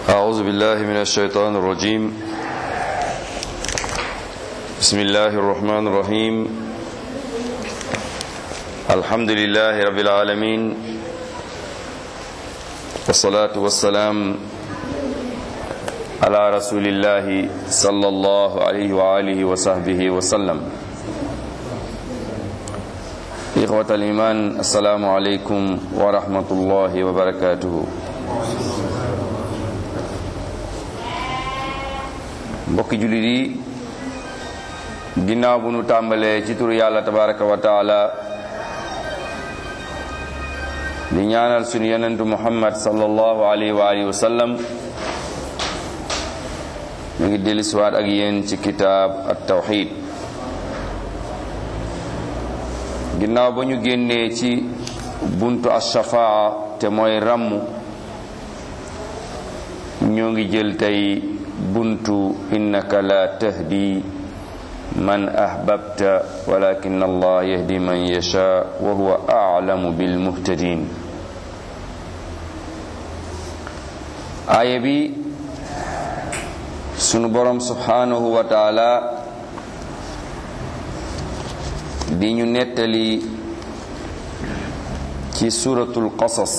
أعوذ بالله من الشيطان الرجيم بسم الله الرحمن الرحيم الحمد لله رب العالمين والصلاة والسلام على رسول الله صلى الله عليه وآله وصحبه وسلم إخوة الإيمان السلام عليكم ورحمة الله وبركاته mbokki jullit yi ginnaaw bu nu tàmbalee ci turu yàlla tabaraka wa taala di ñaanal sunu yonentu muhammad sallallahu alayhi wa alihi wa sallam ñu ngi dellusiwaat ak yéen ci kitaab at tawxid ginnaaw ba ñu génnee ci buntu ashafaa te mooy ràmm ñoo ngi jël tey buntu innaka la tahdi man ahbabta walakin allah yahdi man yasha wa huwa a'lamu bil muhtadin aaya bi sunu borom subhanahu wa taala di ñu nettali ci suratul qasas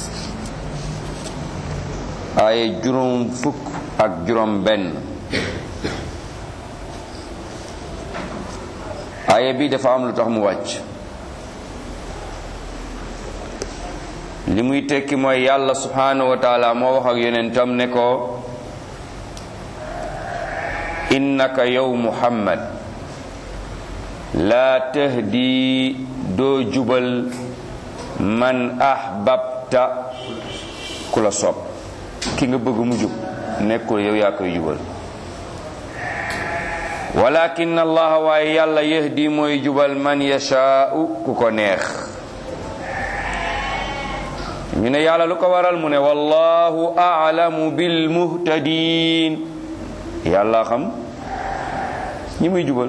aaya juróom fukk ak juróom benn aaya bi dafa am lu tax mu wàcc li muy tekki mooy yàlla subhanahu wa taala moo wax ak yonentam ne ko innaka yow muhammad laa tahdi doo jubal man ahbabta ku la sopp ki nga bëgg mu jub nekkul yow yaa koy jubal walakin allah waaye yàlla yahdi mooy jubal man yashaau ku ko neex ñu ne yàlla lu ko waral mu ne wallahu a'lamu bil muhtadin yàlla xam ñi muy jubal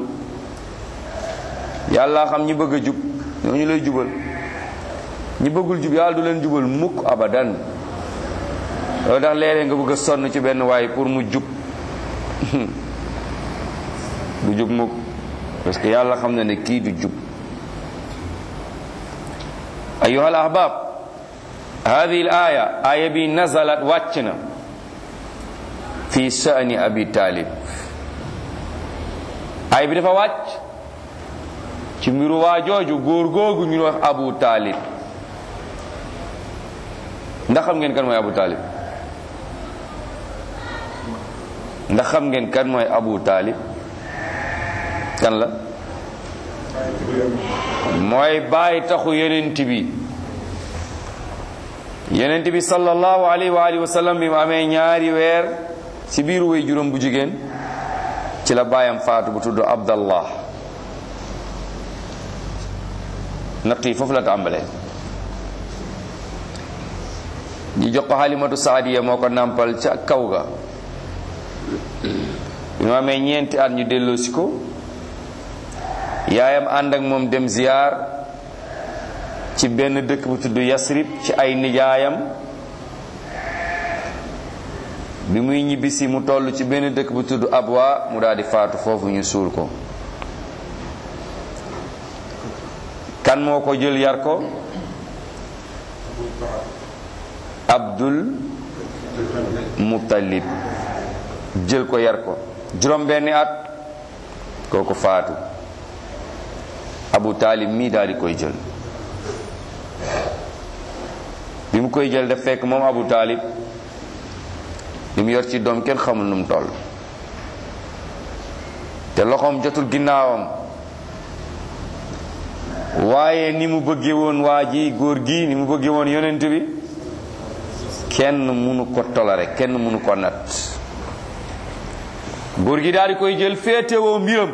yàlla xam ñi bëgg a jub ñooñu lay jubal ñi bëggul jub yàlla du leen jubal mukk abadan loolu tax léeg-léeg nga bëgg a sonn ci benn waay pour mu jub du jub mukk parce que yàlla xam na ne kii du jub ayuha al ahbab hadihi al aya aya bi nazalat wàcc na fi sha'ni abi talib ay bi dafa wàcc ci mbiru waa jooju góor googu ñu wax abu talib ndax xam ngeen kan mooy abu talib ndax xam ngeen kan mooy abu talib kan la mooy bàyyi taxu yonent bi yonent bi sallallahu alayhi wa alihi wa sallam bi mu amee ñaari weer ci biiru way juróom bu jigéen ci la baayam faatu bu tudd abdallah natt yi foofu la tàmbalee ñi jox ko xalimatu saadiya moo ko nàmpal ca kaw ga bi mu amee ñeenti at ñu delloosi ko yaayam ànd ak moom dem ziyaar ci benn dëkk bu tudd yasrib ci ay nijaayam bi muy ñibbisi mu toll ci benn dëkk bu tudd abwa mu daal di faatu foofu ñu suul ko kan moo ko jël yar ko abdul muttalib jël ko yar ko juróom benni at kooku faatu abu taalib mii daal di koy jël bi mu koy jël daf fekk moom abu taalib li mu yor ci doom kenn xamul nu mu toll te loxoom jotul ginnaawam waaye ni mu bëggee woon waa ji góor gi ni mu bëggee woon yonent bi kenn munu ko tolare kenn munu ko nat góor gi daal di koy jël féetewoo mbiram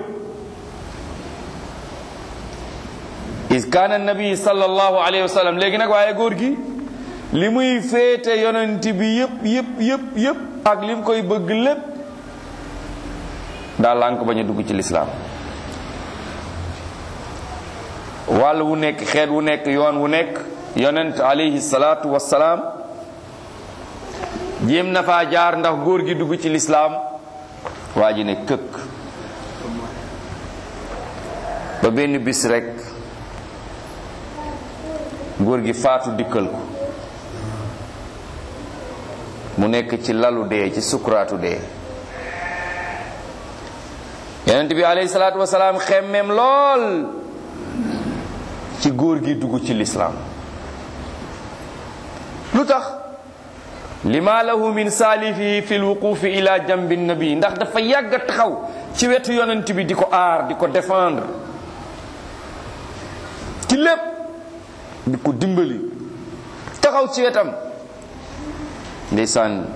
is kaana nabi sallallahu alayhi wa sallam léegi nag waaye góor gi li muy féete yonent bi yëpp yëpp yëpp yëpp ak li mu koy bëgg lépp daal lànk bañ a dugg ci lislaam wàll wu nekk xeet wu nekk yoon wu nekk yonent alayhi salaatu wassalaam jéem na faa jaar ndax góor gi dugg ci lislaam waa ji ne këkk ba benn bis rekk góor gi faatu dikkal ko mu nekk ci lalu dee ci sukuraatu dee yonent bi alayhi salaatu wasalaam xemmeem lool ci góor gi dugg ci lislaam lu tax lima lahu min saalifihi fi lwuqufi ila jambi nabi ndax dafa yàgg a taxaw ci wetu yonent bi di ko aar di ko défendre ci lépp di ko dimbali taxaw ci wetam ndeysaan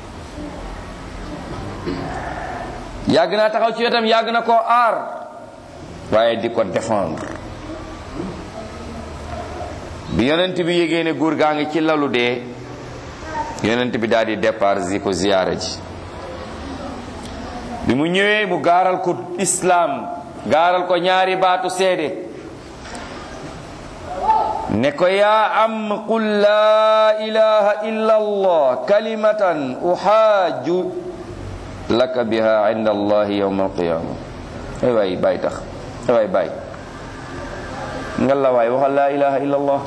yàgg naa taxaw ci wetam yàgg na koo aar waaye di ko défendre bi yonent bi yégée ne góor gaa ngi ci lalu dee yonent bi daal di départ si ko ziyaara ji bi mu ñëwee mu gaaral ko islaam gaaral ko ñaari baatu seede ne ko yaa am qul laa ilaha illa allah kalimatan uhaaju laka biha inda allahi yawma alqiyama ay waay bàyyi tax ay waay bàyyi nga la waay waxal laa ilaha illa allah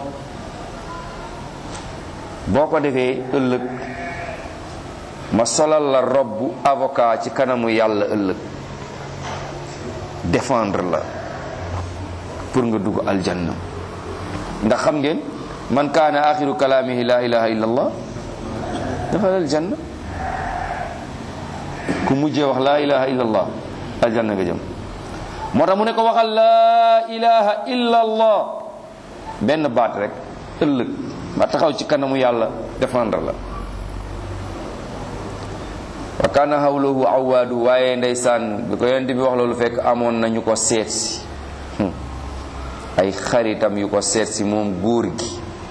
boo ko defee ëllëg ma solal la robbu avocat ci kanamu yàlla ëllëg défendre la pour nga dugg aljanna ndax xam ngeen man kaana axiru kalaamihi la ilaha illa allah dafa aljanna ku mujjee wax laa ilaha illa allah aljanna nga jëm moo tax mu ne ko waxal laa ilaha illa allah benn baat rek ëllëg ma taxaw ci kanamu yàlla défendre la wa kaana hawlahu awaadu waaye ndeysaan bi ko yonent bi wax loolu fekk amoon nañu ko seet si ay xaritam yu ko seet si moom góor gi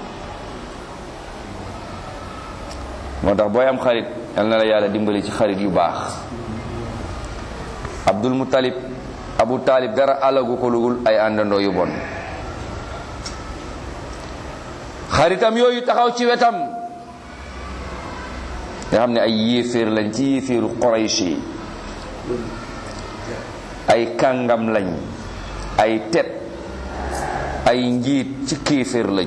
moo tax booy am xarit yal na la yàlla dimbali ci xarit yu baax abdul muttalib abu taalib dara alagu ko lugul ay àndandoo yu bon xaritam yooyu taxaw ci wetam nga xam ne ay yéeféer lañ ci yéeféeru Quraysh yi ay kàngam lañ ay tet ay njiit ci kéeféer lañ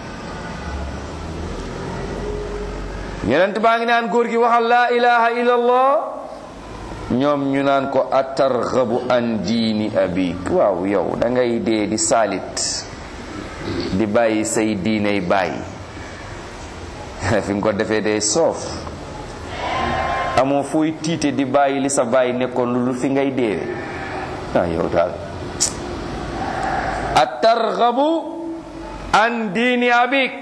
yonent baa ngi naan góor gi waxal laa ilaha illallah ñoom ñu naan ko atarghabu an diini abik waaw yow da ngay dee di saalit di bàyyi say diiney bàyyi fi nga ko defee day soof amoo fooy tiite di bàyyi li sa bàyyi nekkoon lu lu fi ngay deewe ah yow daal atarghabu an diini abik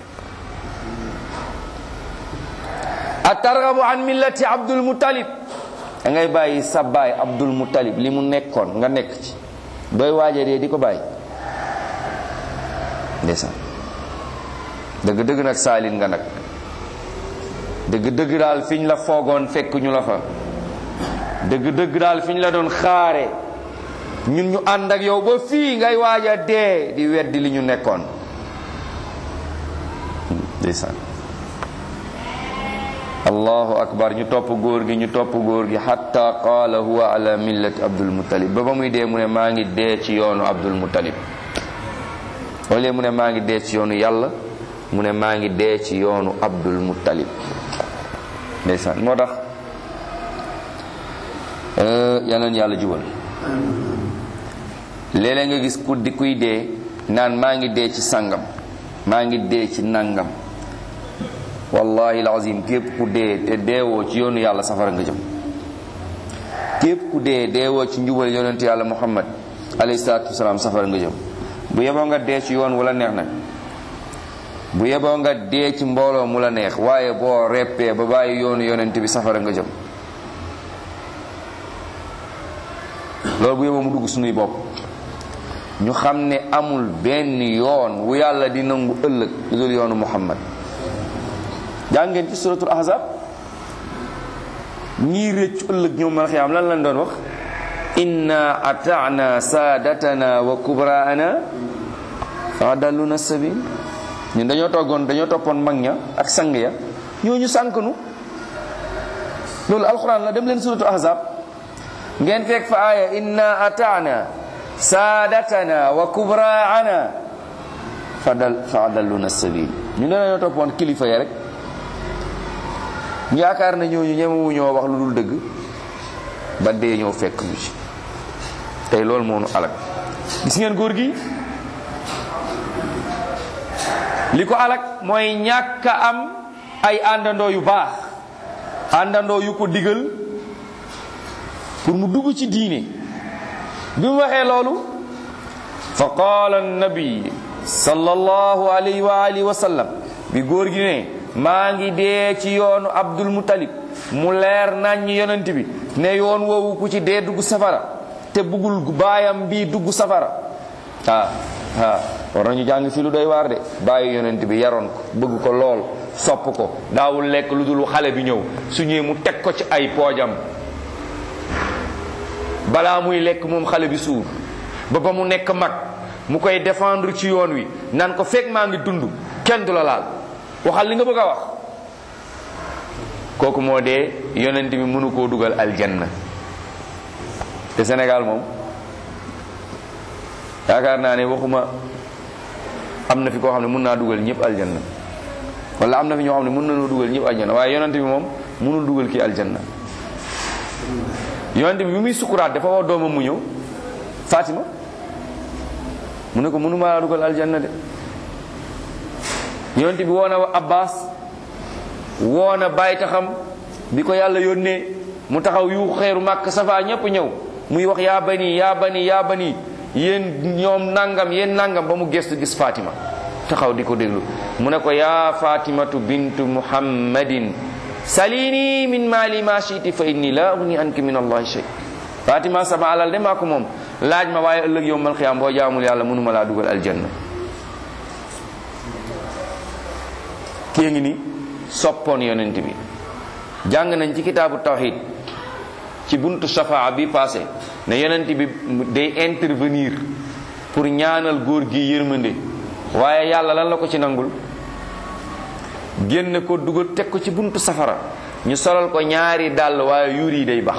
atarghabu an millati abdul muttalib da ngay bàyyi sa baay abdul muttalib li mu nekkoon nga nekk ci booy waaje dee di ko bàyyi ndeysaan dëgg dëgg nag saalin nga nag dëgg dëgg daal fiñ la foogoon fekk ñu la fa dëgg dëgg daal fiñ la doon xaare ñun ñu ànd ak yow ba fii ngay waaja dee di weddi li ñu nekkoon ndeysaan allahu akbar ñu topp góor gi ñu topp góor gi hatta qaala huwa ala millati abdul muttalib ba ba muy dee mu ne maa ngi dee ci yoonu abdul muttalib wala mu ne maa ngi dee ci yoonu yàlla mu ne maa ngi dee ci yoonu abdul muttalib ndeysaan moo tax yal na yàlla jubal léeg-léeg nga gis ku di kuy dee naan maa ngi dee ci sangam maa ngi dee ci nangam wallahi alazim képp ku dee te deewoo ci yoonu yàlla safara nga jëm képp ku dee deewoo ci njubal yonent yàlla muhammad alayhi salaatu wasalaam safara nga jëm bu yeboo nga dee ci yoon wu la neex nag bu yeboo nga dee ci mbooloo mu la neex waaye boo reppee ba bàyyi yoonu yonent bi safara nga jëm loolu bu yeboo mu dugg sunuy bopp ñu xam ne amul benn yoon wu yàlla di nangu ëllëg lu dul yoonu muhammad jàngeen ci suratul ahzab ñii rëccu ëllëg ñoom mal xiyaam lan lañ doon wax inna ata'na saadatana wa kubraana fa dalluna sabil ñun dañoo toggoon dañoo toppoon mag ña ak sang ya ñooñu sànk nu loolu alquran la dem leen suratu ahzab ngeen fekk fa aaya inna ataana saadatana wa kubraana fadal fa adalluna sabil ñu ne dañoo toppoon kilifa ya rek ñu yaakaar ne ñooñu ñemewu ñoo wax lu dul dëgg ba dee ñoo fekk ñu ci tey loolu moo nu alak gis ngeen góor gi li ko alak mooy ñàkk a am ay àndandoo yu baax àndandoo yu ko digal pour mu dugg ci diine bi mu waxee loolu fa qaala annabi sallallahu alayhi wa alihi wa sallam bi góor gi ne maa ngi dee ci yoonu abdul mutalib mu leer nañ yonent bi ne yoon woowu ku ci dee dugg safara te buggul baayam bii dugg safara ah ah war nañu jàng fi lu doy waar de bàyyi yonent bi yaroon ko bëgg ko lool sopp ko daawul lekk lu dul xale bi ñëw su ñëwee mu teg ko ci ay poojam balaa muy lekk moom xale bi suur ba ba mu nekk mag mu koy défendre ci yoon wi nan ko fekk maa ngi dund kenn du la laal waxal li nga bëgg a wax kooku moo dee yonent bi mënu koo dugal aljanna te Sénégal moom yaakaar naa ne waxuma am na fi koo xam ne mën naa dugal ñëpp aljanna wala am na fi ñoo xam ne mën nañoo dugal ñëpp aljanna waaye yonent bi moom mënul dugal kii aljanna yonent bi bi muy sukuraat dafa woo doomam mu ñëw Fatima mu ne ko mënuma laa dugal aljanna de yonent bi woo na Abbas woo na bàyyi taxam bi ko yàlla yónnee mu taxaw yu xeeru màkk safa ñépp ñëw muy wax yaa bani yaa bani yaa bani yéen ñoom nangam yéen nangam ba mu gestu gis Fatima taxaw di ko déglu mu ne ko yaa Fatimatu bintu Muhammadin salini min mali ma shiti fa inni la ugni anki min allahi shay Fatima sama alal de maa ko moom laaj ma waaye ëllëg yow mal xiyaam boo jaamul yàlla mënuma laa dugal aljanna kii ngi ni soppoon yonent bi jàng nañ ci kitaabu tawxid ci buntu shafaa bi passé ne yonent bi day intervenir pour ñaanal góor gi yërmande waaye yàlla lan la ko ci nangul génn ko dugal teg ko ci buntu safara ñu solal ko ñaari dàll waaye yuur yi day bax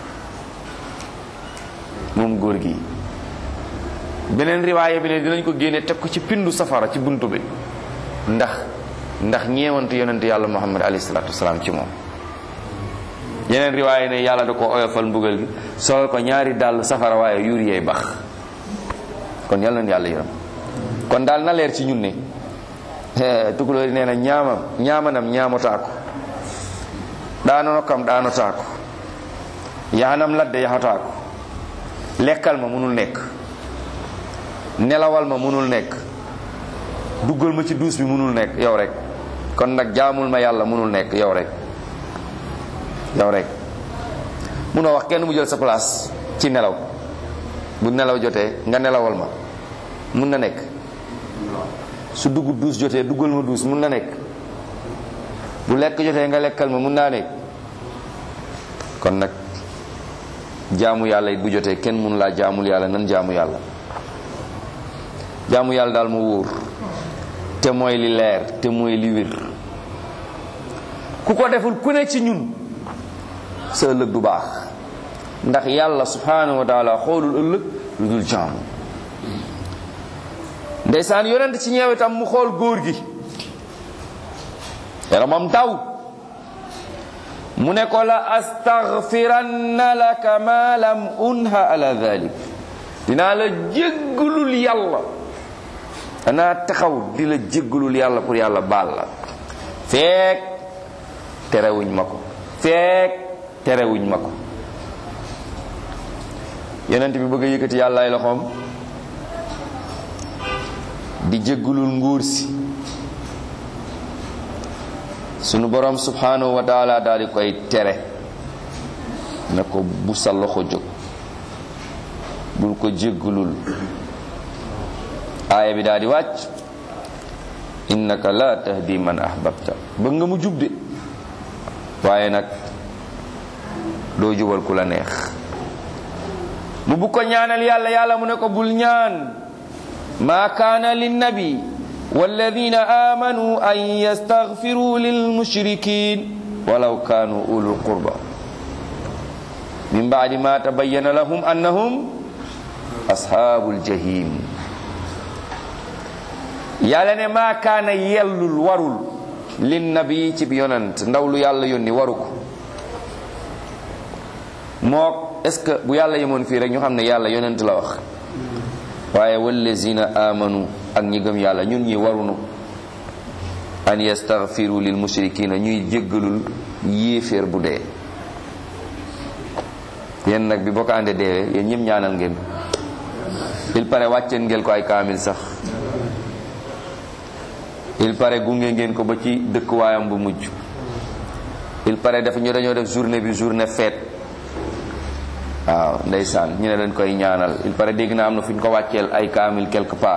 moom góor gi beneen riwaaya bi ne dinañ ko génne teg ko ci pindu safara ci buntu bi ndax ndax ñeewantu yonent yàlla muhammad alayhi salaatu wasalaam ci moom yeneen riwaaya ne yàlla da ko oyofal mbugal gi solal ko ñaari dàll safara waaye yuur yeey bax kon yàlla na yàlla yërëm kon daal na leer ci ñun ne tukulóori nee na ñaamam ñaamanam ñaamotaako ɗaanono kam ɗaanotaako yahanam ladde yahataako lekkal ma munul nekk nelawal ma munul nekk duggal ma ci duus bi munul nekk yow rek kon nag jaamul ma yàlla munul nekk yow rek yow rek munoo wax kenn mu jël sa place ci nelaw bu nelaw jotee nga nelawal ma mun na nekk su dugg duus jotee duggal ma duus mun na nekk bu lekk jotee nga lekkal ma mun naa nekk kon nag jaamu yàlla it bu jotee kenn mun laa jaamul yàlla nan jaamu yàlla jaamu yàlla daal mu wóor te mooy li leer te mooy li wér ku ko deful ku ne ci ñun sa ëllëg du baax ndax yàlla subhanahu wa taala xoolul ëllëg lu dul jaamu ndeysaan yonent ci ñeewitam mu xool góor gi yaramam taw mu ne ko la astaghfiranna laka ma lam unha ala dhalik dinaa la jéggalul yàlla danaa taxaw di la jéggalul yàlla pour yàlla baal la feek terewuñ ma ko feek terewuñ ma ko yonent bi bëgg a yëkkati yàlla ay loxoom di jéggalul nguur si sunu borom subhanahu wa taala daal di koy tere ne ko bu sa loxo jóg bul ko jéggalul aaya bi daal di wàcc innaka la tahdi man ahbabta bëgg nga mu jub de waaye nag doo jubal ku la neex mu bu ko ñaanal yàlla yàlla mu ne ko bul ñaan ma kaana linnabi والذين آمنوا أن يستغفروا للمشركين ولو كانوا أولو القربى min baadi ma tabayyana lahum annahum ashaabul jahim yàlla ne maa kaana yellul warul lin nabi ci bi yonant ndaw lu yàlla yónni waru ko moo est ce que bu yàlla yemoon fii rek ñu xam ne yàlla yonent la wax waaye wallazina amanu ak ñi gëm yàlla ñun ñi warunu an yastaghfiru lil mushrikina ñuy jéggalul yéeféer bu dee yéen nag bi bokkaande deewee yéen ñëpp ñaanal ngeen il paraît wàcceen ngeen ko ay kaamil sax il paraît gunge ngeen ko ba ci dëkkuwaayam bu mujj il paraît dafa ñu dañoo def journée bi journée fête waaw ndeysaan ñu ne dañ koy ñaanal il paraît dégg na am na fu ñu ko wàcceel ay kaamil quelque part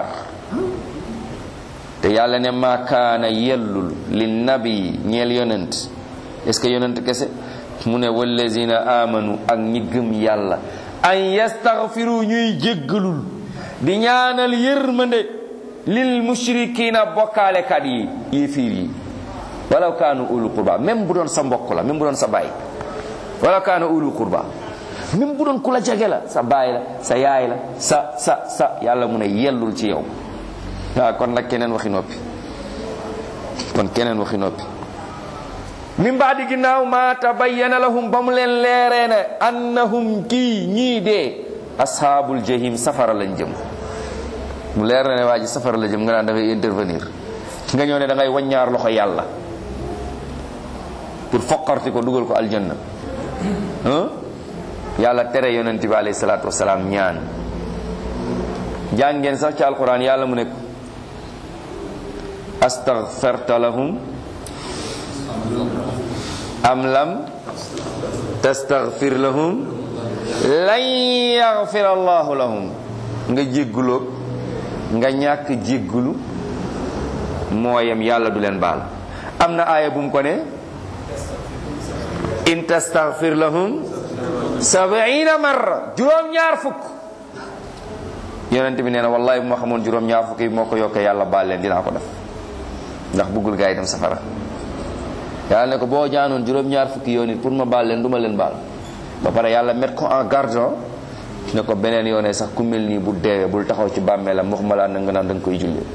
te yàlla ne ma kaana yellul li nabi ñeel yonent est-ce que yonent kese mu ne wallazina amanu ak ñi gëm yàlla an yastaghfiru ñuy jéggalul di ñaanal yërmande lil mushrikina bokkaalekat yi yéefiir yi walaw kaanu ulu qurba même bu doon sa mbokk la même bu doon sa baay walaw kaanu ulu qurba même bu doon ku la jege la sa baay la sa yaay la sa sa sa yàlla mu ne yellul ci yow waaw kon nag keneen waxi noppi kon keneen waxi noppi min baadi ginnaaw ma tabayyana lahum ba mu leen leeree ne annahum kii ñii dee ashaabul jahim safara lañ jëm mu leer na ne waa ji safara la jëm nga naan dafay intervenir nga ñëw ne da ngay waññaar loxo yàlla pour foqarti ko dugal ko aljanna yàlla tere yonent bi alayhi salaatu wasalaam ñaan jàng ngeen sax ci alquran yàlla mu ne astaghfarta lahum am lam tastaghfir lahum lan yaghfir allahu lahum nga jégguloo nga ñàkk jéggulu mooyam yàlla du leen baal am na aaya bu mu ko ne in tastaghfir lahum sabiina marra juróom-ñaar fukk yonent bi nee na wallahi bu ma xamoon juróom-ñaar fukk yi moo ko yokkee yàlla baal leen dinaa ko def ndax bëggul gaa yi dem safara yàlla ne ko boo jaanoon juróom-ñaar fukki yoon it pour ma baal leen du ma leen baal ba pare yàlla met ko en garde ne ko beneen yoonee sax ku mel nii bu deewee bul taxaw ci bàmmeelam wax ma laa na nga naan da nga koy jullee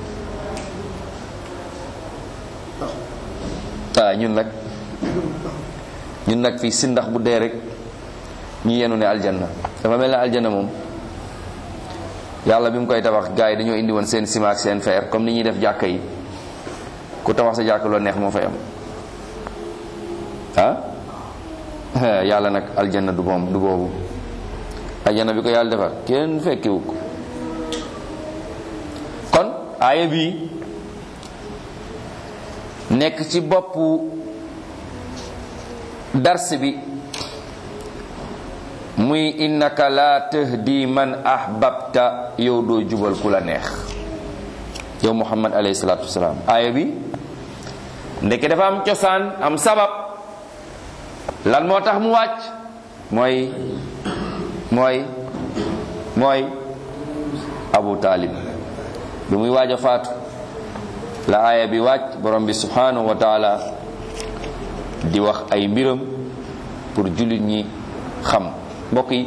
ah ñun nag ñun nag fii si ndax bu dee rek ñu yenu ne aljanna dafa mel ne aljanna moom yàlla bi mu koy tabax gars yi dañoo indi woon seen ciment ak seen fer comme ni ñuy def jàkka yi ku tabax sa jàkk loo neex moo fay am ah yàlla nag aljanna du moom du boobu aljanna bi ko yàlla defar kenn fekkiwu ko kon aaya bi nekk ci boppu dars bi muy innaka la tahdi man ahbabta yow doo jubal ku la neex yow muhammad alayhi salatu wasalaam aaya bi ndeke dafa am cosaan am sabab lan moo tax mu wàcc mooy mooy mooy abu taalib bi muy waaj a faatu la aaya bi wàcc borom bi subhanahu wa taala di wax ay mbiram pour jullit ñi xam mbokk yi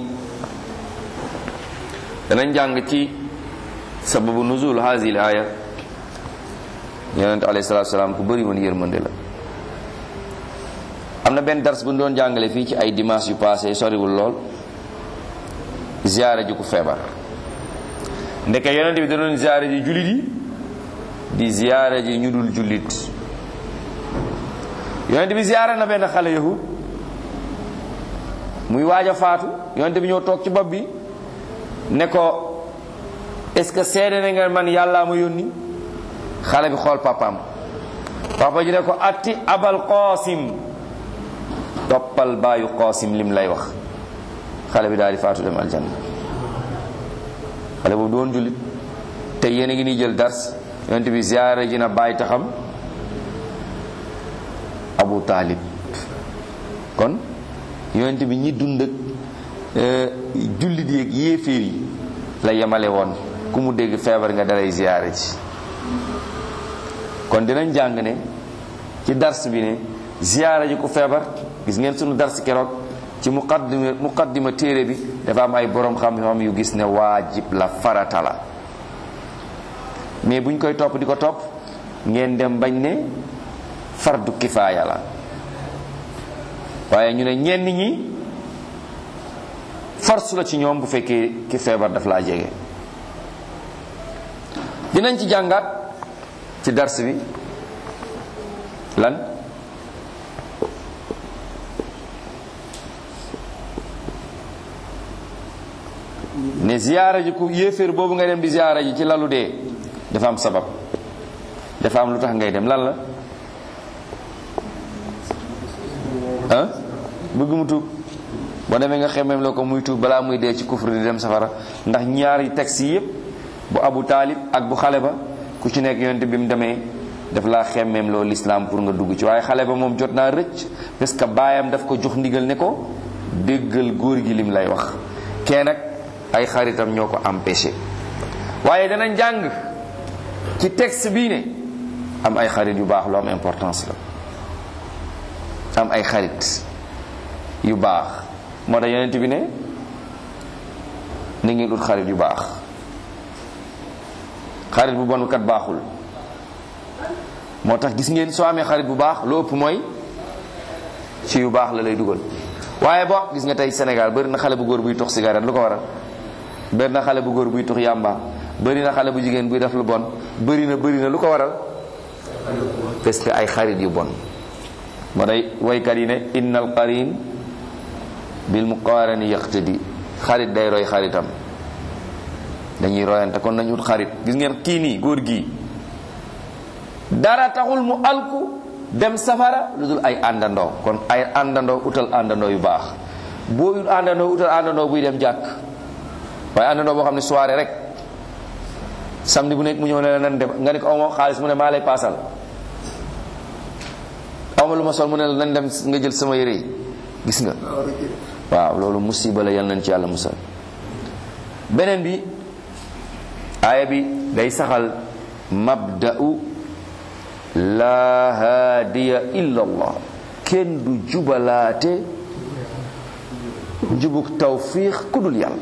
danañ jàng ci sababu nuzul hazi l aaya yonent alayhi salatu salaam ku bëri woon yërmande la am na benn dars bu ñu doon jàngale fii ci ay dimanche yu passé soriwul lool ziyaare ji ku feebar ndeke yonent bi da doon ziyaare ji jullit yi di ziyaare ji ñu dul jullit yonent bi ziyaare na benn xale yahud muy waaj a faatu yonent bi ñëw toog ci bopp bi ne ko est-ce que seede na nga man yàllaa ma yónni xale bi xool papaam papa ji ne ko atti abal qaasim toppal baayu qaasim lim lay wax xale bi daal di faatu dem aljanna xale boobu doon jullit te yéen a ngi ni jël dars yonent bi ziyaare ji na bàyyi taxam abu taalib kon yonent bi ñi dund ak jullit yeeg yéeféer yi la yemale woon ku mu dégg feebar nga dalay ziyaare ji kon dinañ jàng ne ci dars bi ne ziyaare ji ku feebar gis ngeen sunu dars keroog ci muqaddima muqaddima téere bi dafa am ay borom xam-xam yu gis ne waajib la farata la mais buñ koy topp di ko topp ngeen dem bañ ne fardu kifaaya la waaye ñu ne ñenn ñi force la ci ñoom bu fekkee ki feebar daf laa jege dinañ ci jàngaat ci dars bi lan ne ziyaara ji ku yéeféer boobu nga dem di ziyaara ji ci lalu dee dafa am sabab dafa am lu tax ngay dem lan la ah bëgg mu tuub boo demee nga xemmeem la ko muy tuub balaa muy dee ci kufru di dem safara ndax ñaari texte yi yépp bu abu taalib ak bu xale ba ku ci nekk yonent bi mu demee daf laa xemmeem loo lislaam pour nga dugg ci waaye xale ba moom jot naa rëcc parce que baayam daf ko jox ndigal ne ko déggal góor gi lim lay wax kee nag ay xaritam ñoo ko empêché waaye danañ jàng ci texte bii ne am ay xarit yu baax lu am importance la am ay xarit yu baax moo tax yonent bi ne ni ngeen ut xarit yu baax xarit bu bon kat baaxul moo tax gis ngeen soo amee xarit bu baax lu ëpp mooy ci yu baax la lay dugal waaye bo gis nga tey Sénégal bëri na xale bu góor buy tux cigarette lu ko waral bëri na xale bu góor buy tux yàmba bëri na xale bu jigéen buy def lu bon bëri na bëri na lu ko waral parce que ay xarit yu bon moo day waykat yi ne innal qarin bil muqarani yaqtadi xarit day roy xaritam dañuy royante kon nañu ut xarit gis ngeen kii nii góor gii dara taxul mu alku dem safara lu dul ay àndandoo kon ay àndandoo utal àndandoo yu baax boo ut àndandoo utal àndandoo buy dem jàkk waaye àndandoo boo xam ne soirée rek samedi bu nekk mu ñëw ne la nan dem nga ne ko awma xaalis mu ne maa lay paasal awma lu ma sol mu ne la nan dem nga jël sama yére yi gis nga waaw loolu musiba la yal nañ ci yàlla musal beneen bi aaya bi day saxal mabda'u laa haadiya illa allah kenn du jubalaate jubuk tawfiix ku dul yàlla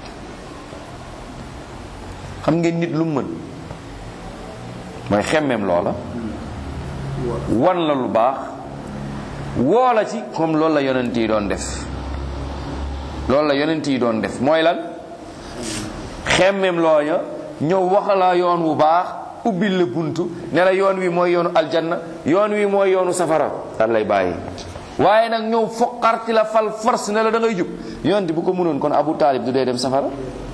xam ngeen nit lu mu mën mooy xemmeem loola wan la lu baax woo la ci comme loolu la yonent yi doon def loolu la yonent yi doon def mooy lan xemmeem looya ñëw waxalaa yoon wu baax ubbil la buntu ne la yoon wi mooy yoonu aljanna yoon wi mooy yoonu safara dal lay bàyyi waaye nag ñëw foqarti la fal force ne la da ngay jub yonent bu ko mënoon kon abu taalib du dee dem safara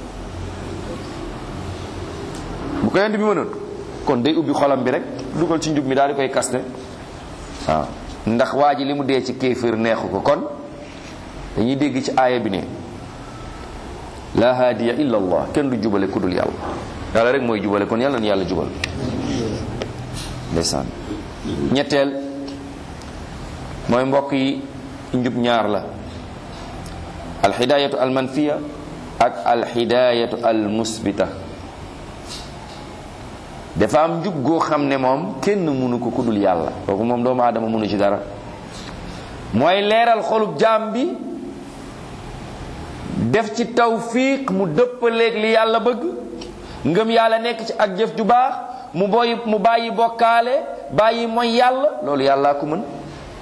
bu ko yonent bi mënoon kon day ubbi xolam bi rek dugal ci njub mi daal di koy kaste waaw ndax waa ji li mu dee ci kéefër neexu ko kon dañuy dégg ci aaya bi ne la haadiya illa allah kenn du jubale ku dul yàlla yàlla rek mooy jubale kon yàlla na yàlla jubal ndeysaan ñetteel mooy mbokk yi njub ñaar la alhidayatu almanfiya ak alhidayatu almusbita dafa am njub goo xam ne moom kenn mënu ko ku dul yàlla kooku moom doomu aadama mënu ci dara mooy leeral xolub jaam bi def ci tawfiq mu dëppaleeg li yàlla bëgg ngëm yàlla nekk ci ak jëf ju baax mu boy mu bàyyi bokkaale bàyyi mooy yàlla loolu yàllaa ko mën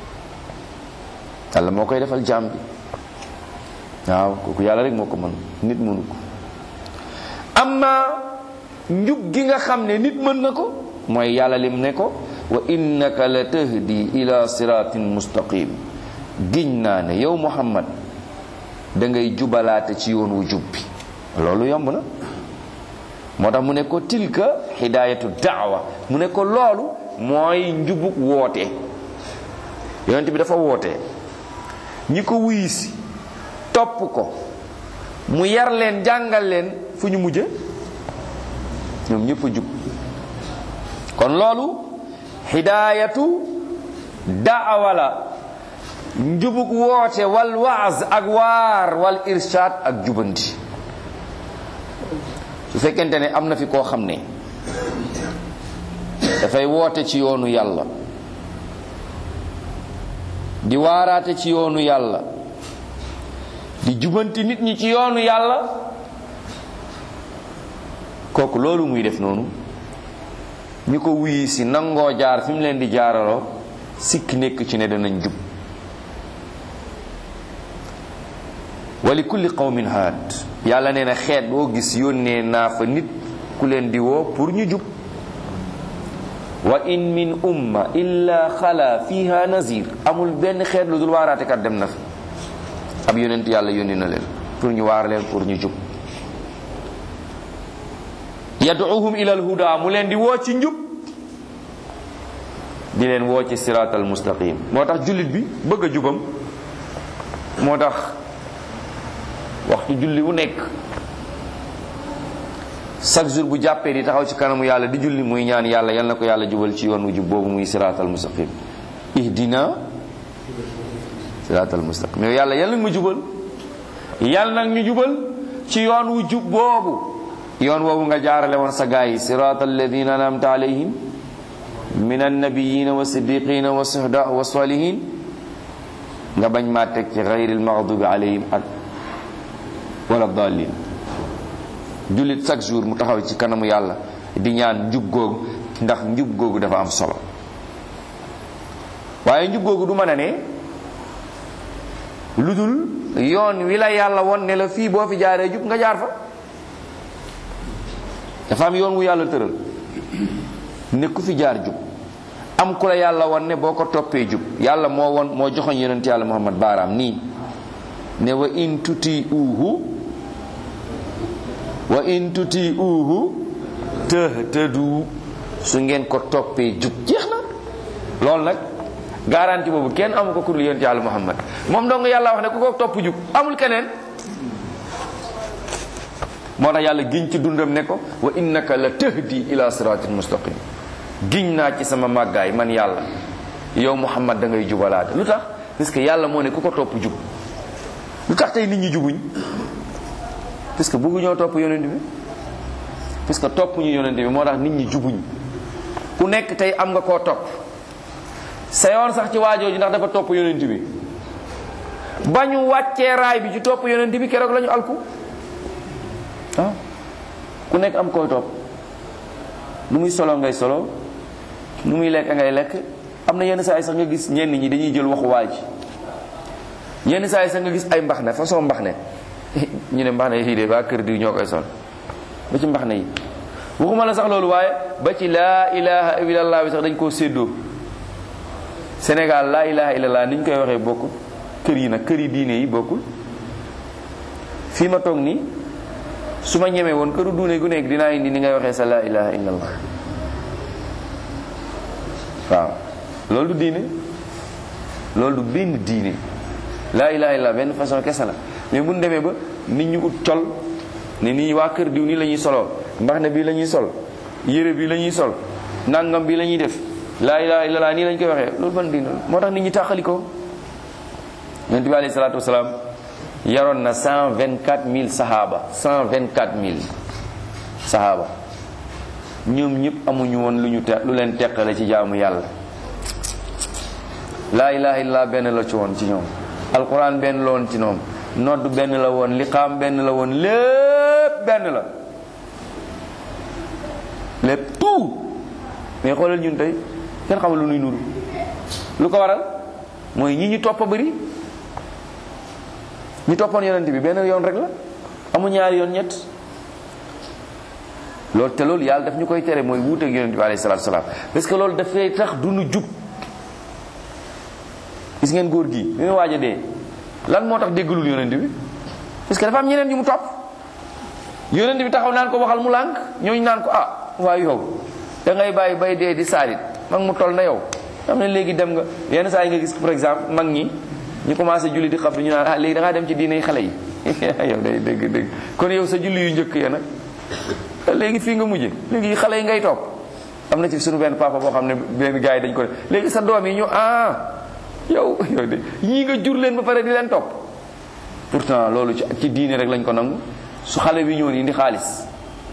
yàlla moo koy defal jaam bi waaw kooku yàlla rek moo ko mën nit mënu ko amma njub gi nga xam ne nit mën na ko mooy yàlla lim ne ko wa innaka la tahdi ila siratin mustaqim giñ naa ne yow muhammad da ngay jubalaate ci yoon wu jub bi loolu yomb na moo tax mu ne ko tilka hidayatu daawa mu ne ko loolu mooy njubuk woote yonent bi dafa woote ñi ko wuyisi topp ko mu yar leen jàngal leen fu ñu mujje ñoom ñëpp a jub kon loolu hidayatu daawa la njubuk woote wal waaz ak waar wal irshad ak jubanti su fekkente ne am na fi koo xam ne dafay woote ci yoonu yàlla di waaraate ci yoonu yàlla di jubanti nit ñi ci yoonu yàlla kooku loolu muy def noonu ñu ko wuyi si nangoo jaar fi mu leen di jaaraloo sikk nekk ci ne danañ jub wali kulli qawmin haad yàlla nee na xeet boo gis yónnee naa fa nit ku leen di woo pour ñu jub wa in min umma illa xala fiha nazir amul benn xeet lu dul waaraatekat dem na fi ab yonent yàlla yónni na leen pour ñu waar leen pour ñu jub yaduuhum ila alhuda mu leen di woo ci njub di leen woo ci siraatal mustaqim moo tax jullit bi bëgg a jubam moo tax waxtu julli wu nekk chaque jour bu jàppee di taxaw ci kanamu yàlla di julli muy ñaan yàlla yal na ko yàlla jubal ci yoon wu jub boobu muy siraatal mustaqim ihdina siraatal mustaqim yow yàlla yal nag ma jubal yal nag ñu jubal ci yoon wu jub boobu yoon woowu nga jaarale woon sa gaa yi siraatal ladina anamta alayhim min annabiyina wa siddiqina wa suhda wa salihin nga bañ maa teg ci gayril maghdubi alayhim ak wala dallin jullit chaque jour mu taxaw ci kanamu yàlla di ñaan njub googu ndax njub googu dafa am solo waaye njub googu du mën a ne lu dul yoon wi la yàlla won ne la fii boo fi jaaree jub nga jaar fa dafa am yoon wu yàlla tëral ne ku fi jaar jub am ku la yàlla won ne boo ko toppee jub yàlla moo won moo joxoñ yonent yàlla muhammad baaraam nii ne wa in tuti uhu wa in tuti uhu tëhtëdu su ngeen ko toppee jub jeex na loolu nag garanti boobu kenn amu ko kurul yonent yàlla muhammad moom dong yàlla wax ne ku ko topp jub amul keneen moo tax yàlla giñ ci dundam ne ko wa innaka la tahdi ila siratin mustaqim giñ naa ci sama màggaay man yàlla yow muhammad da ngay jubalaate lu tax parce que yàlla moo ne ku ko topp jub lu tax tey nit ñi jubuñ parce que bëggu ñoo topp yonent bi parce que topp ñu yonent bi moo tax nit ñi jubuñ ku nekk tey am nga koo topp sa yoon sax ci waajooju ndax dafa topp yonent bi ba ñu wàccee raay bi ci topp yonent bi keroog la ñu alku ah ku nekk am koy topp nu muy solo ngay solo nu muy lekk ngay lekk am na yenn saa yi sax nga gis ñenn ñi dañuy jël waxu waaj yenn saa yi sax nga gis ay mbax ne façon mbax ne ñu ne mbax ne yii de waa kër diw ñoo koy sol ba ci mbax ne yi waxuma la sax loolu waaye ba ci laa ilaha illallah bi sax dañ koo séddoo Sénégal laa ilaha illallah ni ñu koy waxee bokkul kër yi nag kër yi diine yi bokkul fii ma toog nii su ma ñemee woon këru duune gu nekk dinaa indi ni ngay waxee sa laa ilaha illallah waaw loolu du diine loolu du benn diine laa ilaha illallah benn façon kese la mais bu ñu demee ba nit ñu ut col ne nii waa kër diw nii la ñuy soloo mbax ne bii la ñuy sol yére bii la ñuy sol nangam bii la ñuy def laa ilaha illallah nii lañ koy waxee loolu ban diine la moo tax nit ñi tàqali ko yonent bi alayhi salaatu wasalaam yaroon na cent vingt quatre mille sahaaba cent vingt quatre mille sahaaba ñoom ñëpp amuñu woon lu ñu te lu leen teqale ci jaamu yàlla laa ilaha illallah benn la ci woon ci ñoom alquran benn la woon ci ñoom nodd benn la woon liqaam benn la woon lépp benn la lépp tout mais xoolal ñun tey kenn xamul lu nuy nuru lu ko waral mooy ñi ñu topp bëri ñi toppoon yonent bi benn yoon rek la amu ñaari yoon ñett loolu te loolu yàlla daf ñu koy tere mooy wuuteeg yonent bi alayhi salaatu salaam parce que loolu dafay tax du nu jub gis ngeen góor gi bi mu waaj a dee lan moo tax déggalul yonent bi parce que dafa am ñeneen ñu mu topp yonent bi taxaw naan ko waxal mu lànk ñooñu naan ko ah waaye yow da ngay bàyyi bay dee di saalit mag mu toll na yow xam ne léegi dem nga yenn saa yi nga gis par exemple mag ñi ñu commencé julli di xam ñu naan ah léegi da ngaa dem ci diine xale yi yow day dégg dégg kon yow sa julli yu njëkk ya nag léegi fii nga mujje léegi xale yi ngay topp am na ci suñu benn papa boo xam ne benn gars yi dañ ko def léegi sa doom yi ñu ah yow yow de ñii nga jur leen ba pare di leen topp pourtant loolu ci ci diine rek lañ ko nangu su xale bi ñëwoon indi xaalis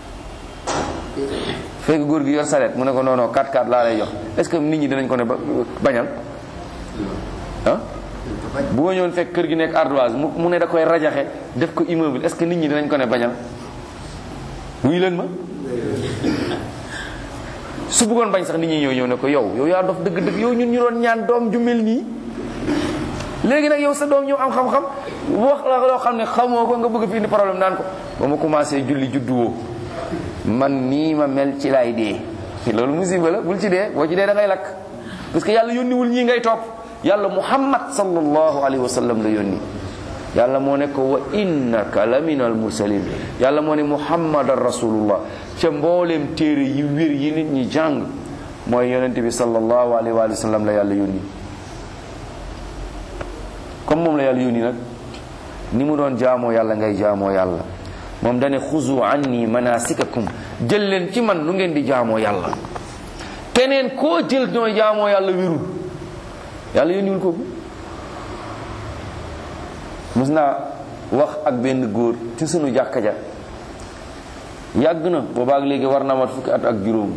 fekk góor gi yor saret mu ne ko non non 4 4 laa lay jox est-ce que nit ñi dinañ ko ne ba bañal ah bu ma ñëwoon fekk kër gi nekk ardoise mu mu ne da koy rajaxe def ko immeuble est-ce que nit ñi dinañ ko ne bañal wuyu leen ma su bëggoon bañ sax nit ñi ñëw ñëw ne ko yow yow yaa dof dëgg dëgg yow ñun ñu doon ñaan doom ju mel nii léegi nag yow sa doom ñëw am xam-xam wax la loo xam ne xamoo ko nga bëgg fi indi problème naan ko ba ma commencé julli juddu woo man nii ma mel ci laay dee loolu musiba la bul ci dee boo ci dee da ngay lakk parce que yàlla yónniwul ñii ngay topp yàlla muhammad sallallahu alayhi wa sallam la yónni yàlla moo ne ko wa innaka la min al mursalin yàlla moo ne muhammadan rasulullah ca mbooleem téere yi wér yi nit ñi jàng mooy yonente bi sallallahu alayhi wa sallam la yàlla yónni comme moom la yàlla yónni nag ni mu doon jaamoo yàlla ngay jaamoo yàlla moom dane xuzu anni manasikakum jël leen ci man nu ngeen di jaamoo yàlla keneen koo jël nooy jaamoo yàlla wérul yàlla yónniwul ko mos naa wax ak benn góor ci sunu jàkka ja yàgg na boobaak léegi war na mat fukki at ak juróom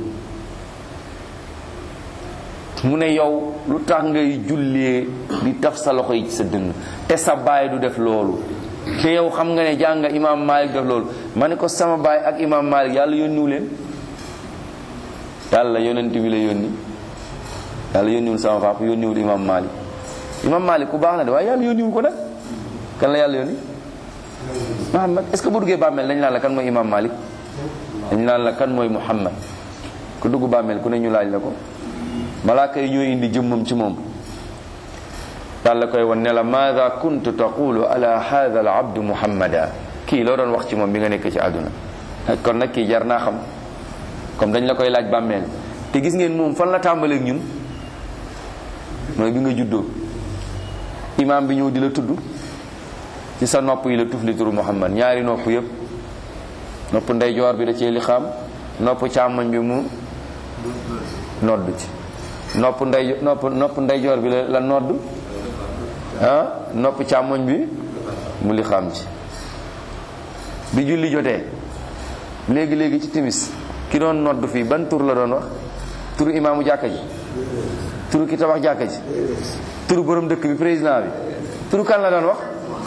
mu ne yow lu tax ngay jullee di taf sa loxo yi ci sa dënn te sa baay du def loolu te yow xam nga ne jàng imaam Malik def loolu ma ne ko sama baay ak imaam Malik yàlla yónniwu leen yàlla yonent bi la yónni yàlla yónniwul sama papa yónniwul imaam Malik imaam Malik ku baax na de waaye yàlla yónniwul ko nag kan la yàlla yónni Muhammad est-ce que bu duggee bàmmeel dañ naan la kan mooy imaam Malik dañ naan la kan mooy Muhammad ku dugg bàmmeel ku ne ñu laaj la ko malaaka yi ñooy indi jëmmam ci moom yàlla koy wan ne la maada kuntu taqulu ala hadha al abdu muhammada kii loo doon wax ci moom bi nga nekk ci àdduna kon nag kii jar naa xam comme dañ la koy laaj bàmmeel te gis ngeen moom fan la tàmbaleeg ñun mooy bi nga juddoo imaam bi ñëw di la tudd ci sa nopp yi la tufli turu muhammad ñaari nopp yëpp nopp ndeyjoor bi da cee li xam nopp càmmoñ bi mu nodd ci nopp ndey nopp nopp ndeyjoor bi la la nodd ah nopp càmmoñ bi mu li xam ci bi julli jotee léegi léegi ci timis ki doon nodd fii ban tur la doon wax turu imaamu jàkka ji turu ki tabax jàkka ji turu borom dëkk bi président bi turu kan la doon wax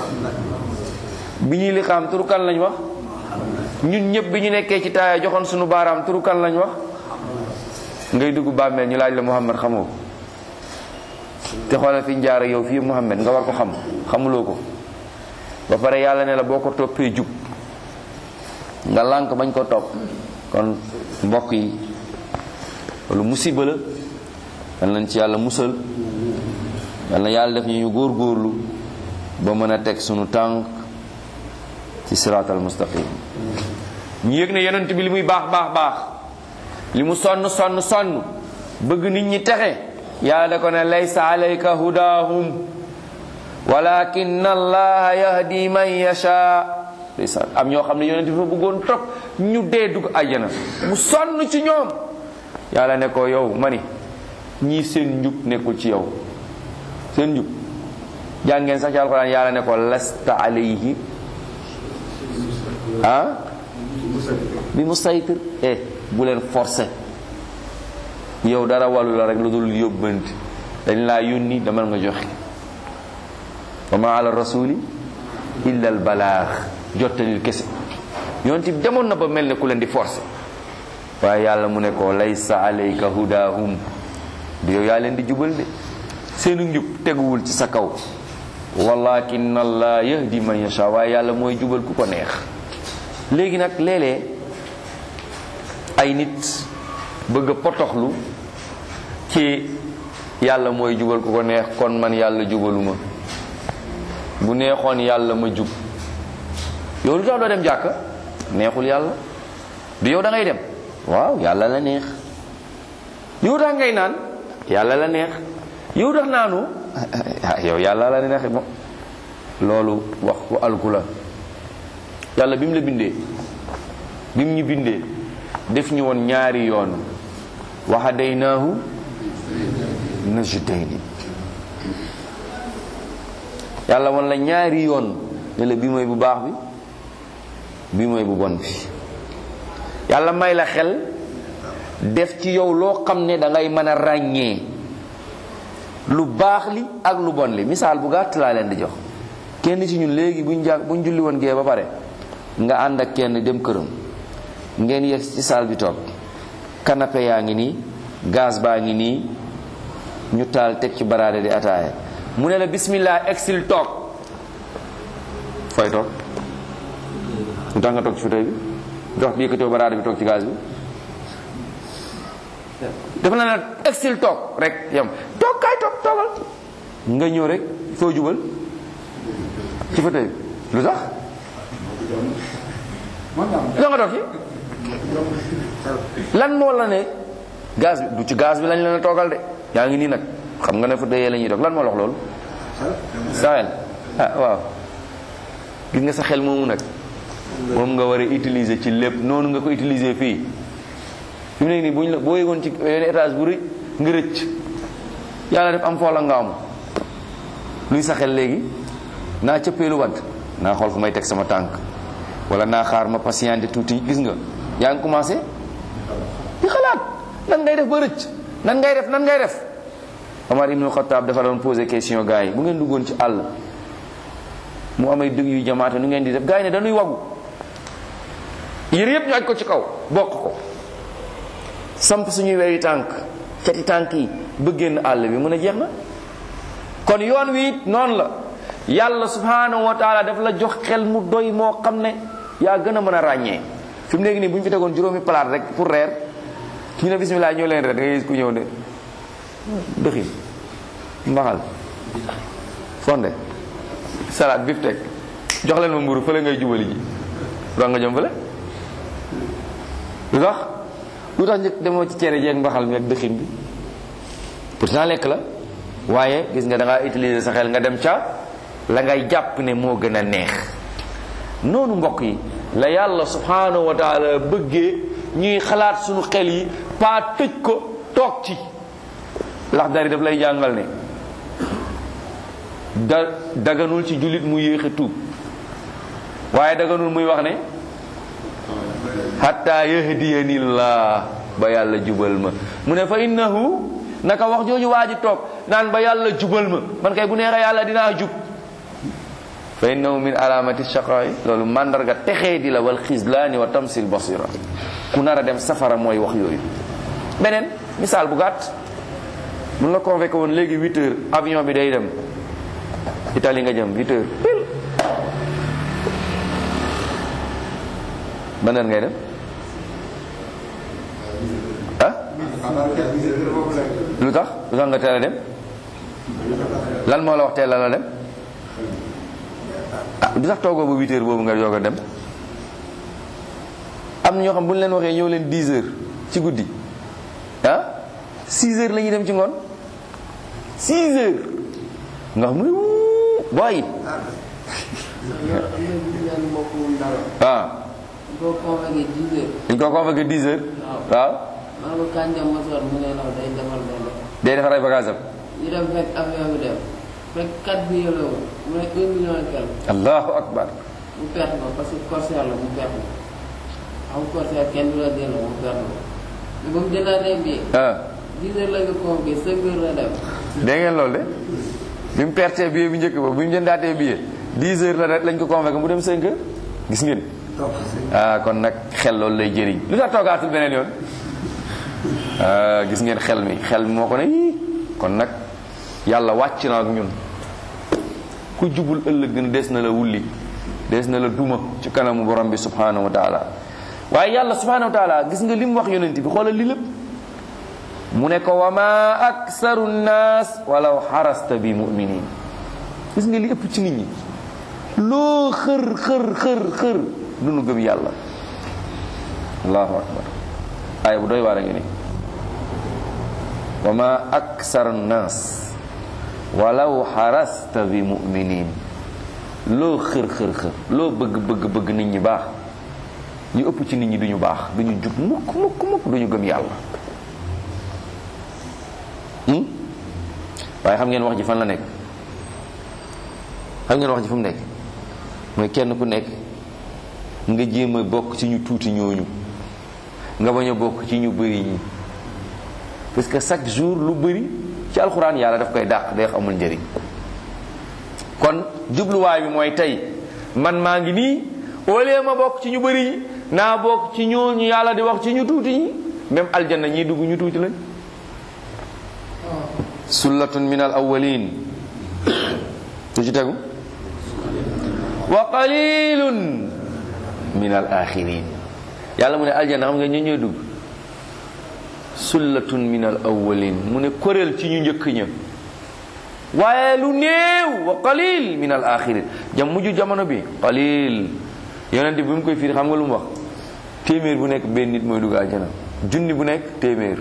bi ñuy li xam turu kan lañ wax ñun ñëpp bi ñu nekkee ci taaya joxoon sunu baaraam turu kan lañ wax ngay dugg bàmmeel ñu laaj la Muhammad xamoo te xoolal fi njaara yow fii Muhammad nga war ko xam xamuloo ko ba pare yàlla ne la boo ko toppee jub nga lànk bañ ko topp kon mbokk yi loolu musiba la yal nañ ci yàlla musal yal na yàlla def ñu ñu góorgóorlu ba mën a teg sunu tànk ci siraatal mustaqim ñu yëg ne yonent bi li muy baax baax baax li mu sonn sonn sonn bëgg nit ñi texe yàlla da ko ne laysa alayka hudahum walakin allaha yahdi man yasha ndeysaan am ñoo xam ne yonent bi fa bëggoon trop ñu dee dugg àjjana mu sonn ci ñoom yàlla ne ko yow ma ni ñii seen njub nekkul ci yow seen njub jàngeen sax ci alxuraan yàlla ne ko lasta alayhi ah bi musaytir eh bu leen forcé yow dara wàllu la rek lu dul yóbbanti dañ laa yónni demal nga joxe wa ma ala rasuli illa al balaax jottalil kese yonent bi demoon na ba mel ne ku leen di forcé waaye yàlla mu ne ko laysa alayka hudahum du yow yaa leen di jubal de seenu njub teguwul ci sa kaw walakin allah yahdi man yasha waaye yàlla mooy jubal ku ko neex léegi nag léeg-léeg ay nit bëgg a potoxlu ci yàlla mooy jubal ku ko neex kon man yàlla jubaluma bu neexoon yàlla ma jub yow lu tax doo dem jàkka neexul yàlla du yow da ngay dem waaw yàlla la neex yow tax ngay naan yàlla la neex yow tax naanu yow yàlla la neex mo loolu wax ku alku la yàlla bi mu la bindee bi mu ñu bindee def ñu woon ñaari yoon wa hadaynaahu najdayni yàlla woon la ñaari yoon ne la bi mooy bu baax bi bi mooy bu bon bi yàlla may la xel def ci yow loo xam ne da ngay mën a ràññee lu baax li ak lu bon li misaal bu gàtt laa leen di jox kenn ci ñun léegi buñ jàng buñ julli woon gee ba pare nga ànd ak kenn dem këram ngeen yegg ci saal bi toog canapé yaa ngi nii gaz baa ngi nii ñu taal teg ci baraade di ataaya mu ne la bismillah exil toog fooy toog lu tax nga toog ci fauteuil bi dox bi yëkkatoo baraade bi toog ci gaz bi dafa la ne exil toog rek yam toog kaay toog toogal nga ñëw rek foo jubal ci fauteuil bi lu tax lu nga toog ci lan moo la ne gaz bi du ci gaz bi lañ leen a toogal de yaa ngi nii nag xam nga ne fa dëyee la ñuy toog lan moo la wax loolu sa xel ah waaw gis nga sa xel moomu nag moom nga war a utiliser ci lépp noonu nga ko utiliser fii fi mu nekk nii buñ la boo yëgoon ci yenn étage bu rëy nga rëcc yàlla def am foola nga am luy sa xel léegi naa cëppeelu wadd naa xool fu may teg sama tànk wala naa xaar ma patienté tuuti gis nga yaa ngi commencé di xalaat nan ngay def ba rëcc nan ngay def nan ngay def Omar ibnu Xattaab dafa doon posé question gars yi bu ngeen duggoon ci àll mu amay dëgg yu jamaate nu ngeen di def gars yi ne dañuy wagu yére yëpp ñu aj ko ci kaw bokk ko samp suñuy weyi tànk cati tànk yi ba génn àll bi mun a jeex na kon yoon wi it noonu la yàlla subhanahu wa taala daf la jox xel mu doy moo xam ne yaa gën a mën a ràññee fi mu nekk nii bu ñu fi tegoon juróomi palaat rek pour reer ñu ne bismillah ñëw leen reer da ngay gis ku ñëw ne dëxin mbaxal fonde salade biftek jox leen ma mburu fële ngay jubali ji dox nga jëm fële lu tax lu tax njëkk demoo ci cere jeeg mbaxal mi ak dëxin bi pourtant lekk la waaye gis nga da ngaa utiliser sa xel nga dem ca la ngay jàpp ne moo gën a neex noonu mbokk yi la yàlla subhanahu wa taala bëggee ñuy xalaat suñu xel yi pas tëj ko toog ci lax dari daf lay jàngal ne da daganul ci jullit mu yéexe tuub waaye daganul muy wax ne hatta yahdiyani llah ba yàlla jubal ma mu ne fa innahu naka wax jooju waa ji toog naan ba yàlla jubal ma man kay bu neexee yàlla dinaa jub fa innahu min alamati shaqaa'i loolu mandarga texee di la wal xislaani wa tamsil basira ku nar a dem safara mooy wax yooyu beneen misaal bu gàtt mun la convoqué woon léegi huit heures avion bi day dem Italie nga jëm huit heures pile ban heure ngay dem ah lu tax lu tax nga teel a dem lan moo la wax teel la dem ah du tax toogoo ba huit heures boobu nga joog a dem am na ñoo xam bu ñu leen waxee ñëw leen dix heures ci guddi ah six heures la ñuy dem ci ngoon six heures nga xam ne booy waaw boo convoqué 10 heures. dañ ko convoqué dix heures waaw maa ko kan jam mosoor mu ne naw day defar benn day defar ay bagage am ñu dem fekk avion bi dem fekk 4 bi yële woon mu ne 1 million et quelque allahu akbar mu perte ko parce que corsaire la mu perte ko xam corsaire kenn du la delloo mu perte ko mais ba mu jëndaatee bi ah 10 heures la nga convoqué 5 heures la dem dégg ngeen loolu de bi mu pertee billet bi njëkk ba bi mu jëndaatee billet dix heures la rek lañ ko convoqué mu dem cinq heures gis ngeen ah kon nag xel loolu lay jëriñ lu tax toogaatul beneen yoon ah gis ngeen xel mi xel mi moo ko ne yii kon nag yàlla wàcc na ak ñun ku jubul ëllëg dina des na la wulli des na la duma ci kanamu borom bi subhanahu wa taala waaye yàlla subhanahu wa taala gis nga li mu wax yonent bi xoolal li lépp mu ne ko wa ma aksaru nnaas walaw xarasta bi muminin gis nga li ëpp ci nit ñi loo xër xër xër xër du nu gëm yàlla allahu akbar aaya bu doy waar a ngi ni wa ma aksaru nnaas walaw xarasta bi muminin loo xër xër xër loo bëgg bëgg bëgg nit ñi baax ñu ëpp ci nit ñi duñu baax duñu jub mukk mukk mukk duñu gëm yàlla waaye xam ngeen wax ji fan la nekk xam ngeen wax ji fu mu nekk mooy kenn ku nekk nga jéem a bokk ci ñu tuuti ñooñu nga bañ a bokk ci ñu bëri ñi parce que chaque jour lu bëri ci alxuraan yàlla daf koy dàq day amul njëriñ kon jubluwaay bi mooy tey man maa ngi nii au lieu ma bokk ci ñu bëri ñi naa bokk ci ñooñu yàlla di wax ci ñu tuuti ñi même aljanna ñii dugg ñu tuuti lañ sullatun min al awwalin lu ci tegu wa qalilun min al axirin yàlla mu ne aljanna xam nga ñu ñooy dugg sullatun min al awwalin mu ne kuréel ci ñu njëkk ña waaye lu néew wa qalil min al axirin jam mujj jamono bi qalil yonent bi mu koy firi xam nga lu mu wax téeméer bu nekk benn nit mooy dugg aljana junni bu nekk téeméer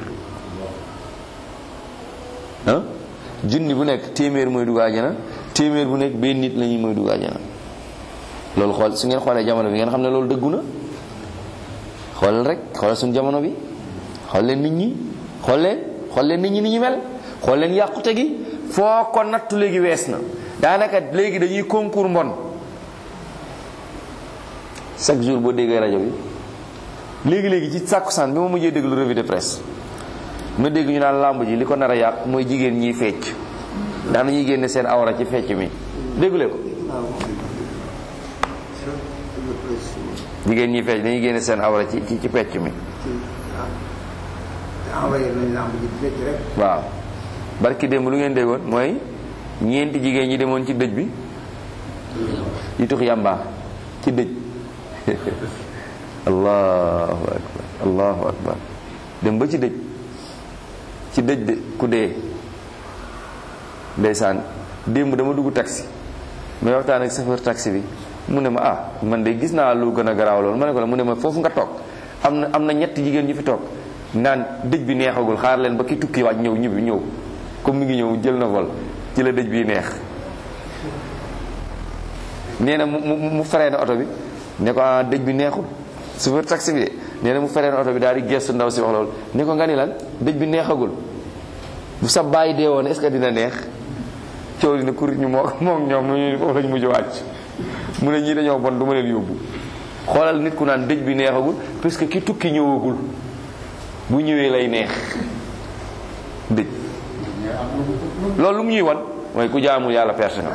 ah junni bu nekk téeméer mooy dugg aljana téeméer bu nekk benn nit la ñuy mooy dugg aljana loolu xool su ngeen xoolee jamono bi ngeen xam ne loolu dëggu na xoolal rek xoolal suñu jamono bi xool leen nit ñi xool leen xool leen nit ñi ni ñu mel xool leen yàqute gi foo ko nattu léegi wees na daanaka léegi dañuy concours mbon chaque jour boo déggee rajo bi léegi léegi ci sàkkusaan bi ma mujjee déglu revue de presse ma dégg ñu naan làmb ji li ko nar a yàq mooy jigéen ñiy fecc daan ñuy génne seen awra ci fecc mi déggule ko jigéen ñiy fecc dañuy génne seen awra ci ci ci fecc mi waaw barki démb lu ngeen déggoon mooy ñeenti jigéen ñi demoon ci dëj bi yi tux yàmbaa ci dëj allahu akbar allahu akbar dem ba ci dëj ci dëj de ku dee ndeysaan démb dama dugg taxi may waxtaan ak chauffeur taxi bi mu ne ma ah man de gis naa lu gën a garaaw loolu ma ne ko la mu ne ma foofu nga toog am na am na ñetti jigéen ñu fi toog naan dëj bi neexagul xaar leen ba ki tukki waaj ñëw ñibbi ñëw comme mi ngi ñëw jël na vol ci la dëj bi neex nee na mu mu mu feree na oto bi ne ko ah dëj bi neexul chauffeur taxi bi de nee na mu feree na oto bi daal di gestu ndaw si wax loolu ne ko nga ni lan dëj bi neexagul bu sa bàyyi dee woon est-ce que dina neex coow li ne kurit ñu moo moom ñoom ñu foofu lañ mujj wàcc mu ne ñii dañoo bon du ma leen yóbbu xoolal nit ku naan dëj bi neexagul parce que ki tukki ñëwagul bu ñëwee lay neex dëj loolu lu mu ñuy wan mooy ku jaamul yàlla perte nga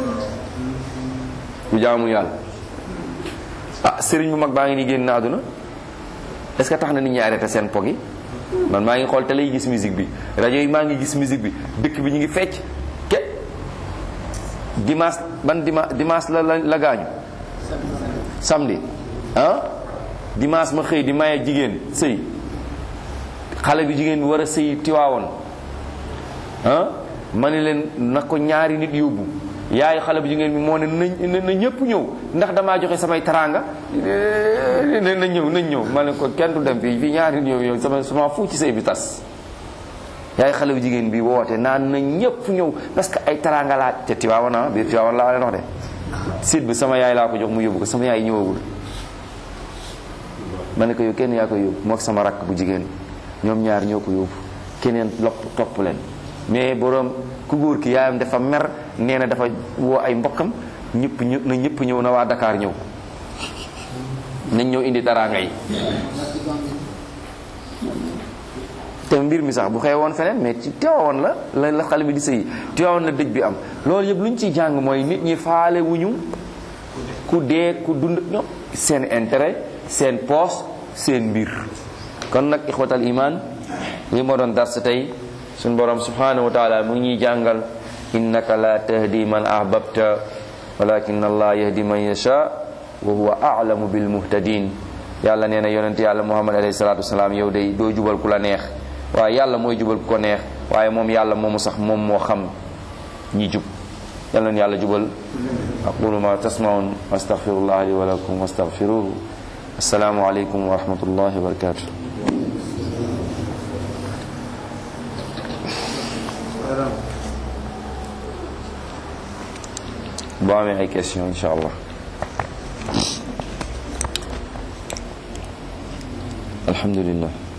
ku jaamul yàlla ah sëriñ bu mag baa ngi ni génn na àdduna est ce que tax na nit ñi arrêté seen pog yi man maa ngi xool télé yi gis musique bi rajo yi maa ngi gis musique bi dëkk bi ñu ngi fecc ke dimanche ban dimanche dimanche la la la gaañu samedi ah dimanche ma xëy di maye jigéen sëy xale bi jigéen bi war a sëy tiwaawoon ah ma ne leen na ko ñaari nit yóbbu yaayu xale bu jigéen bi moo ne na na ñëpp ñëw ndax damaa joxe samay taraanga na ñëw nañ ñëw ma ne ko kenn du dem fii fii ñaari nit ñëw yow sama sama fu ci sëy bi tas yaayu xale bu jigéen bi woote naan na ñëpp ñëw parce que ay taraanga laa te tiwaawoon ah biir tiwaawoon laa leen wax de siit bi sama yaay laa ko jox mu yóbbu ko sama yaay ñëwagul ma ne ko yow kenn yaa ko yóbbu moo sama rakk bu jigéen ñoom ñaar ñoo ko yóbbu keneen lopp topp leen mais borom ku góor ki yaayam dafa mer nee na dafa woo ay mbokkam ñëpp ñë na ñëpp ñëw na waa Dakar ñëw nañ ñëw indi taraanga yi te mbir mi sax bu xew woon feneen mais ci teewoon la la la xale bi di sëyi teewoon la dëj bi am loolu yëpp lu ñu ciy jàng mooy nit ñi faale wuñu ku dee ku dund ñoom seen intérêt seen poos seen mbir kon nag ixwatal iman li moo doon dars tey suñ borom subhanahu wa taala mu ngi ñuy jàngal innaka la tahdi man ahbabta walakin allah yahdi man yasha wa huwa a'lamu bil muhtadin yàlla nee na yonent yàlla muhammad alayhi salatu wasalaam yow day doo jubal ku la neex waaye yàlla mooy jubal ku ko neex waaye moom yàlla moomu sax moom moo xam ñi jub yàlla na yàlla jubal aqulu ma tasmaun astaghfirullah li wa lakum wastaghfiruhu assalaamu aleykum wa rahmatullahi wa barakatuh boo amee ay question insha allah alhamdulillah